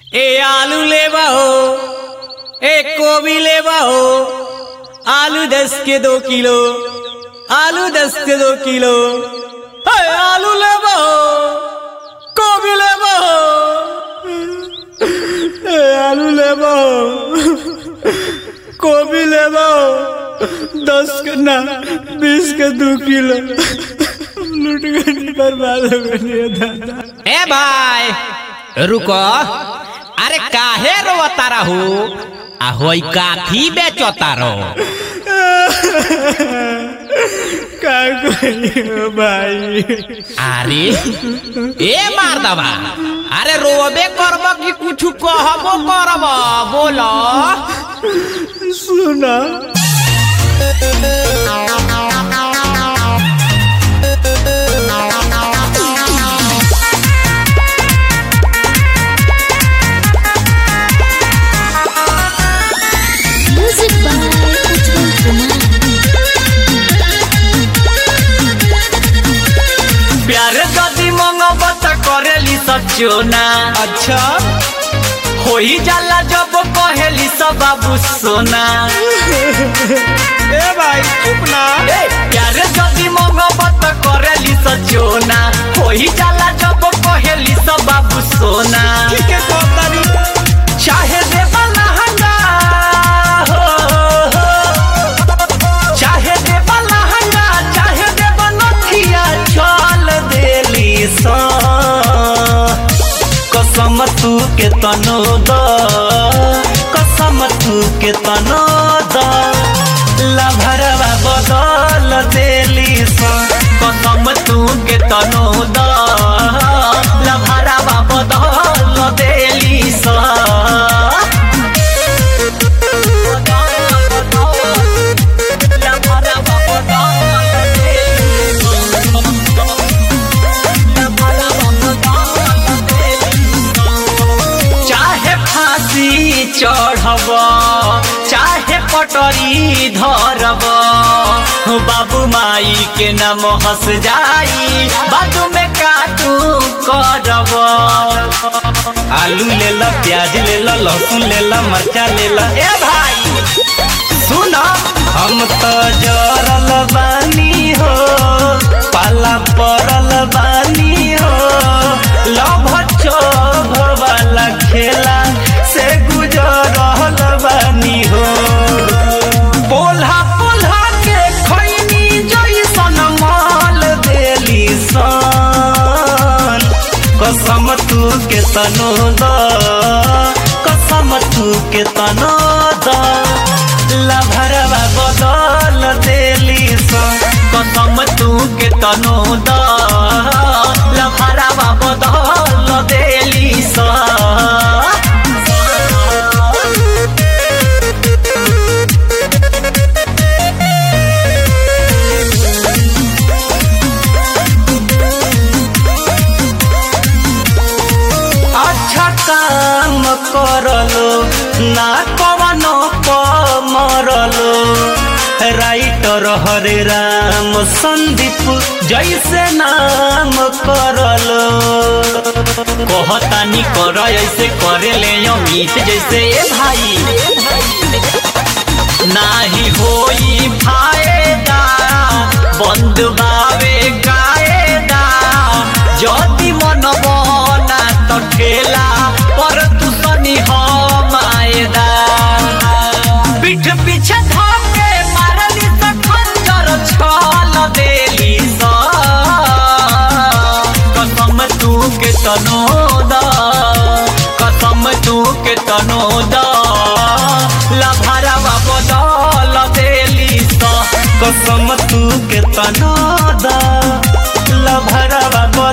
ए आलू लेबा हो ए गोभी लेबा हो आलू दस के दो किलो आलू दस के दो किलो है आलू लेबा हो गोभी लेबा हो ए आलू लेबा हो गोभी लेबा हो दस के ना बीस के दो किलो लूट गई बर्बाद हो गई दादा ए भाई रुको अरे काहे रोवता रहू आ होई काथी बेचता रहो का कहियो भाई अरे ए मार दबा अरे रोबे करब कि कुछ कहबो करब बोलो सुना Music by Ujjwal Kumar. प्यारे दादी मंगब त करेली सब चोना अच्छा होई जाला जब कहेली सब बाबू सोना ए भाई चुप ना ए, प्यारे दादी मंगब त करेली सब चोना होई जाला जब कहेली सब बाबू सोना ठीक है कोतारी चाहे देवा लहंगा हो, हो। चाहे देवा लहंगा चाहे देवा नथिया चल देली सा कसम तू के तनो द कसम तू के तनो द लभरवा बदल देली सा कसम तू के तनो द लभरवा बदल देली सा चाहे फांसी चढ़ब चाहे पटरी धरब बाबू माई के नाम हंस जाई बाजू में काटू करब आलू ले ला प्याज ले ला लहसुन ले ला मरचा ले ला ए भाई सुना हम तो जरल बानी हो पाला पड़ल बानी हो लभ चोभ वाला खेला से गुजरल बानी हो पोल्हा पोल्हा के खैनी जैसन माल देली सन कसम तू के तनो द कसम तू के तनो द लभरवा बदल देली सन कसम तू के तनो द लभरवा बदल देली सन अच्छा काम करलो ना कवनो मरलो राइटर हरे राम संदीप जैसे नाम करलो कहतानी कर ऐसे करे ले अमित जैसे ए भाई नाही होई फायदा बंद बावे कायदा যদি মন বনা তো ঠেলা পর তু সনি হমায়দা পিঠ পিছে ধকে মারলি তো খঞ্জর ছল দেলি স कसम तू के तनो दा कसम तू के तनो दा लभरवा बदल देली सा कसम तू के तनो दा लभरवा